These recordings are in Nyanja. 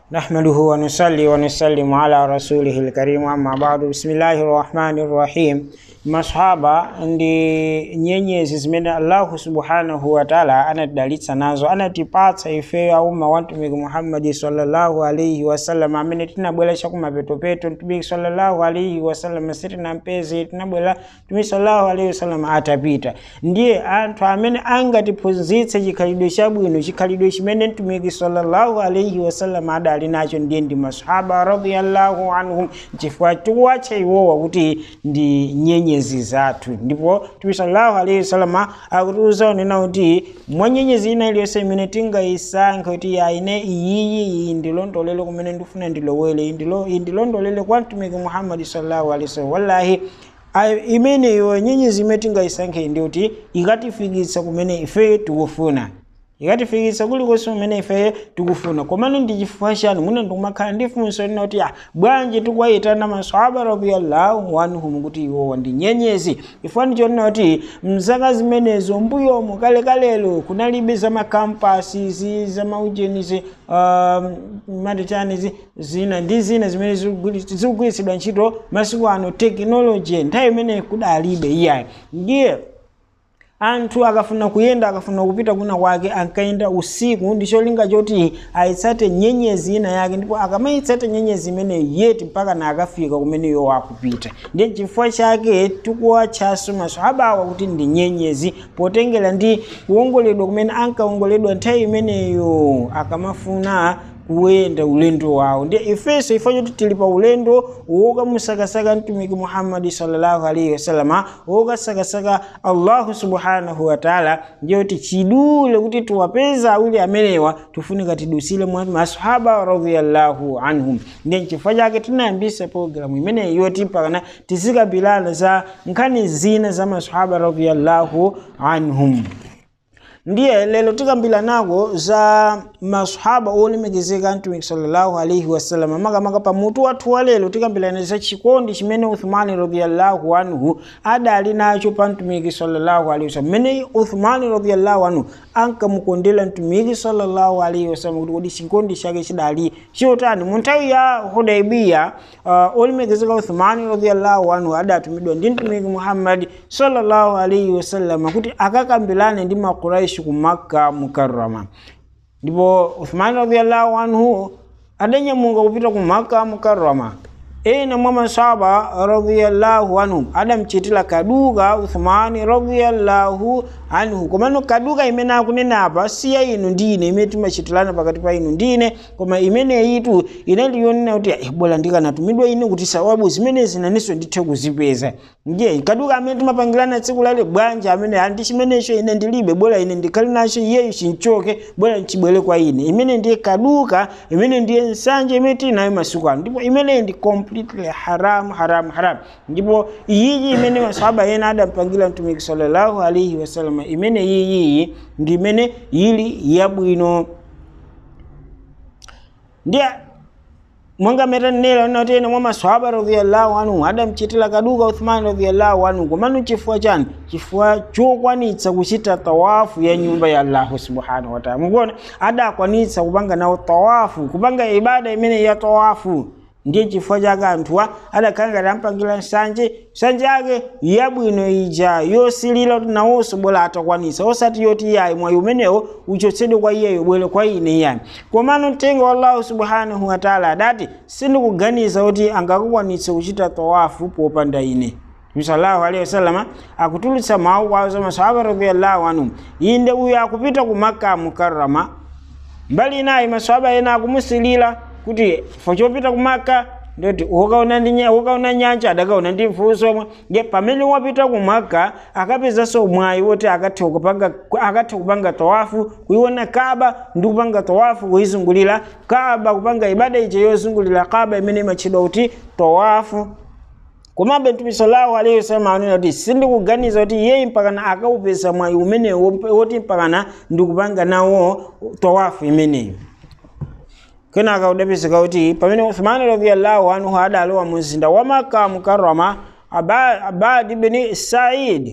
نحمده ونصلي ونسلم على رسوله الكريم أما بعد بسم الله الرحمن الرحيم masahaba ndi nyenyezi zimene allahu subhanahu wataala anatidalitsa nazo anatipatsa ifeyo aumma wa mtumiki muhammadi sallallahu alaihi wasallam amene tinabwera chakumapetopeto mtumiki sallallahu alaihi wasallam sitinampeze tinabwera mtumiki sallallahu alaihi wasallam atapita ndiye anthu amene angatiphunzitse chikhalidwe chabwino chikhalidwe chimene mtumiki sallallahu alaihi wasallam adali nacho ndiye ndi masahaba radiyallahu anhum chifukwa chikuwatcha iwowa kuti ndi nyenyezi nyenyezi zathu ndipo mtume sallallahu alaihi wasallam akutiuza unena kuti mwa nyenyezi ina iliyonse imene tingayisankhe kuti aine iyiyi iyi ndilondolele kumene ndifuna ndilowele iyi ndilondolele kwa mtumiki muhammadi sallallahu alaihi wasallam wallahi imeneyo nyenyezi imene tingayisankhe ndi kuti ikatifikitsa kumene ife tikufuna ikatifikitsa kulikonse kumene ife tikufuna komano ndi chifukwa chani mwina ndikumakhala ndi funso lina kuti ah bwanji tikuwayitana maswahaba radiyallahu anhum kuti iwowa ndi nyenyezi chifukwa ndichonena kuti mzaka zimenezo mbuyomo kalekalelo kunalibe za makampasi zi za maujenizi um, mati chani zina ndi zina zimene zikugwiritsidwa ntchito masiku ano tekinoloji nthawi imeneyi kudalibe iyayi ndiye anthu akafuna kuyenda akafuna kupita kuna kwake ankayenda usiku ndi cholinga choti ayitsate nyenyezi ina yake ndipo akamayitsata nyenyezi imeneyo yeti mpaka na akafika kumeneyo akupita ndiye chifukwa chake tikuwatchaso maswahabawa kuti ndi nyenyezi potengera ndi kuwongoledwa kumene ankawongoledwa nthawi imeneyo akamafuna kuyenda ulendo wawo ndiye ifenso ifeyo kuti tili pa ulendo wokamusakasaka mtumiki muhammadi sallallahu alaihi wasallama wokasakasaka allahu subhanahu wataala ndiye kuti chidule kuti tiwapeza awiri amenewa tifunika tidusile mwa masahaba radiyallahu anhum ndiye nchifukwa chake tinayambisa programu imeneyi yoti pakana tizikambirana za nkhani zina za masahaba radiyallahu anhum ndiye lero tikambiranako za masahaba olemekezeka mtumiki sallallahu alaihi wasallam makamaka pamutu wathu wa lero tikambirana za chikondi chimene uthmani radiyallahu anhu adali nacho pa mtumiki sallallahu alaihi wasallam mmene uthmani radiyallahu anhu ankamukondera mtumiki sallallahu alaihi wasallam kuti kodi chikondi chake chidali chotani mu nthawi ya hudaibiya uh, olemekezeka uthmani radiyallahu anhu adatumidwa ndi mtumiki muhammadi sallallahu alaihi wasallam kuti akakambirane ndi makuraishi ku makka mukarrama ndipo uthmani radiyallahu anhu adanyamuka kupita ku makka mukarrama ena mwa masahaba radiyallahu anhum adamchitira kaduka uthmani radiyallahu anhu komano kaduka imene akunena apa siya inu ndi ine imene timachitirana pakati pa inu ndi ine koma imene itu inali yonena kuti eh, bora ndikanatumidwa ine kuti sawabu zimenezi naninso ndithe kuzipeza ndiye kaduka amene timapangirana tsiku lale bwanja amene andi chimenecho ine ndilibe bora ine ndikhali nacho iyeyo chinchoke bora nchibwere kwa ine imene ndiye kaduka imene ndiye nsanje imene tili nayo masiku ano ndipo imeneyi ndi completely haram haram haram ndipo iyiyi imene masahaba ena adampangira mtumiki sallallahu alaihi wasallam imene iyiyi ndi imene ili yabwino ndiye mwanga metanela notene mwa maswahaba radhiyallahu anhu adamchitira kaduka uthman radhiyallahu anhu komano chifukwa chani chifukwa chokwanitsa kuchita tawafu ya nyumba ya allahu subhanahu wataala mukuona adakwanitsa kupanga nawo tawafu kupanga ibada imene ya tawafu ndiye chifukwa chake anthuwa adakhala ngati ampangira nsanje nsanje yake yabwino ija yosilira kuti nawonso bwera atakwanitsa osati yoti iyayi mwayi umenewo uchotsedwe kwa iyeyo bwere kwa ine iyani komano mtengo wa allahu subhanahu wataala adati sindikuganiza kuti angakukwanitse kuchita tawafu popanda ine sallallahu alaihi wasallama akutulutsa mawu kwawo za masahaba radiyallahu anhum inde uyu akupita ku makka mukarrama mbali inayi masahaba ena akumusilira kuti fochopita kumaka ndoti ukaona ndi ukaona nyanja adakaona ndi mfunso omwe nge pamene wapita kumaka akapezanso mwayi woti akathe kupanga akathe kupanga tawafu kuiona kaba ndi kupanga tawafu kuizungulira kaba kupanga ibada ije yozungulira kaba imene imatchedwa kuti tawafu komabe mtume sallallahu alaihi wasallam anena kuti sindikuganiza kuti iyeyi mpakana akaupeza mwayi umenewo woti mpakana ndikupanga nawo tawafu imeneyi kenaka udapezeka kuti pamene uthmani radiyallahu anhu adalowa mu mzinda wa maka mukarrama abad ibn said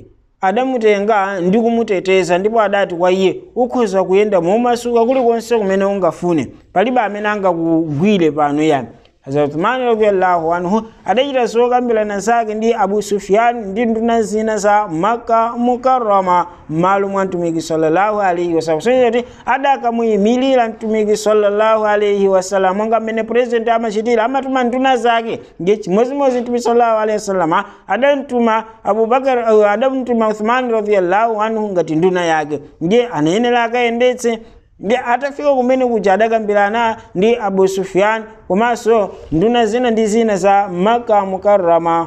adamutenga ndi kumuteteza ndipo adati kwa iye ukhoza kuyenda momasuka kulikonse kumene ungafune palibe amene angakugwire pano yani hazrat uthmani radiallahu anhu adachita zokambirana zake ndi abu sufyan ndi nduna zina za makka mukarrama m'malo mwa mtumiki sallallahu alaihi wasallam soneza kuti adakamuyimilira mtumiki sallallahu alaihi wasallam monga mmene president amachitira amatuma nduna zake ndi chimodzimodzi mtumiki sallallahu alaihi wasallam adamtuma abubakar uh, adamtuma uthmani radiallahu anhu ngati nduna yake ndiye anayenera akayendetse ndi atafika kumene kuja adakambirana ndi abu sufyan komanso nduna zina ndi zina za maka mukarrama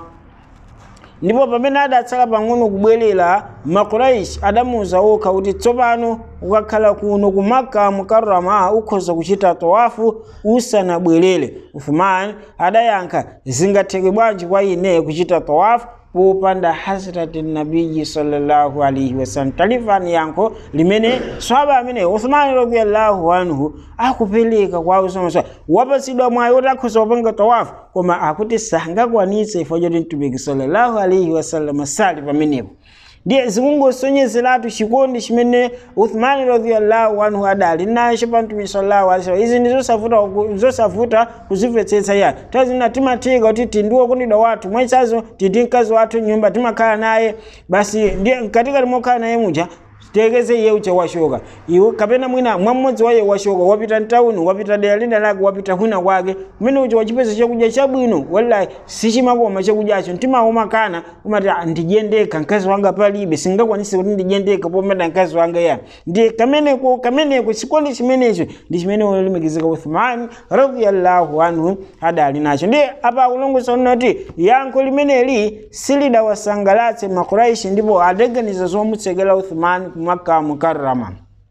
ndipo pamene adatsala pang'ono kubwerera makuraish adamuwuza okha kuti tsopano ukakhala kuno ku maka mukarrama ukhoza kuchita tawafu usanabwerere uthman adayankha zingatheke bwanji kwa ine kuchita tawafu popanda hasrati nabiyi sallallahu alaihi wasallam talifani yankho limene swaba amene uthmani radiallahu anhu akupereka kwa usama wapatsidwa mwayi woti akhoza kupanga tawafu koma akuti sangakwanitse ifo choti mtumiki sallallahu alaihi wasallam sali pamenepo ndiye zikungosonyezeratu chikondi chimene uthmani radiallahu anhu adali nacho pa mtumiki sallallahu alaihi wasallam izi ndi zosavuta zosavuta kuzimvetsetsa ya tazina timathika kuti tindiwo kundidwa wathu mwechazo titi mkazi wathu nyumba timakhala naye basi ndiye mkatikati mokhala naye muja tekeze iye uche washoka iwe kapena mwina mwamodzi waye washoka wapita mtauni wapita dera lina lake wapita kwina kwake kumene uche wachipeza chakudya chabwino wallahi sichimakoma chakudyacho mtimauma kana umati ndijendeka mkazi wanga palibe singakwanise kuti ndijendeka pometa mkazi wanga ya ndi kameneko kameneko chikondi chimenecho ndi chimene wolemekezeka uthmani radiallahu anhu adali nacho ndi apa akulongosa kuti yankho limeneli silidawasangalatse makuraishi ndipo adaganiza zomutsekera uthmani kumaka mukarrama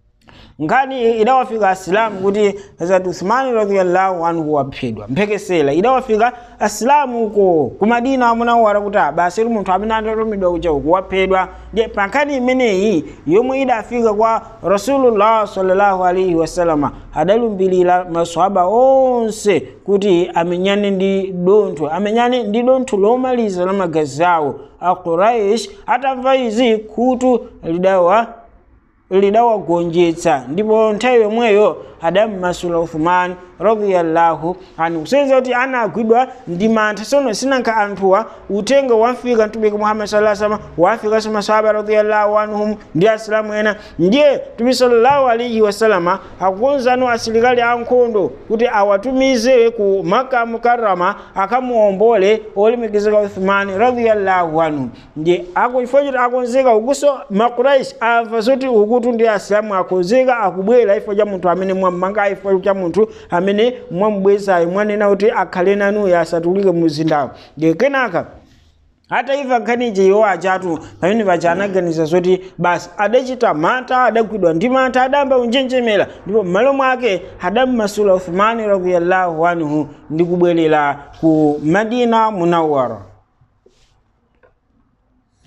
nkhani idawafika asilamu kuti hazrat uthmani radiallahu anhu waphedwa mphekesera idawafika asilamu uko ku madina munawara kuti basi ri munthu amene anatumidwa uja uku waphedwa ndiye pa nkhani imeneyi yomwe idafika kwa rasulullah sallallahu alaihi wasalama adalumbirira maswahaba onse kuti amenyane ndi dontho amenyane ndi dontho lomaliza la magazi awo a quraish atamva izi khutu lidawa lidawagonjetsa ndipo nthawi yomweyo adammasula uthman radiyallahu anhu kusenzera kuti anagwidwa ndi mantha sono sinankha anthuwa uthenga wafika mtumiki muhammad sallallahu alaihi wasallam wafikanso masahaba radiyallahu anhum ndi asilamu ena ndiye mtumiki sallallahu alaihi wasallama akukonzano asilikali ankhondo kuti awatumize ku maka mukarrama akamuombole olemekezeka uthman radiyallahu anhu ndiye akuchifukwa choti akonzeka ukuso makuraish amva zoti ukutu ndi asilamu akonzeka akubwera ifo cha munthu amene mwammanga ifo cha munthu amene mwamubwezayo mwanena kuti akhale nanuyo asatulike mmuzindawo ndiye kenaka hata iva nkhaniyi iwo achatu pamene paja anaganiza zoti basi adachita mantha adagwidwa ndi mantha adayamba kunjenjemera ndipo m'malo mwake adammasula uthmani radiyallahu anhu ndi kubwerera ku madina munawara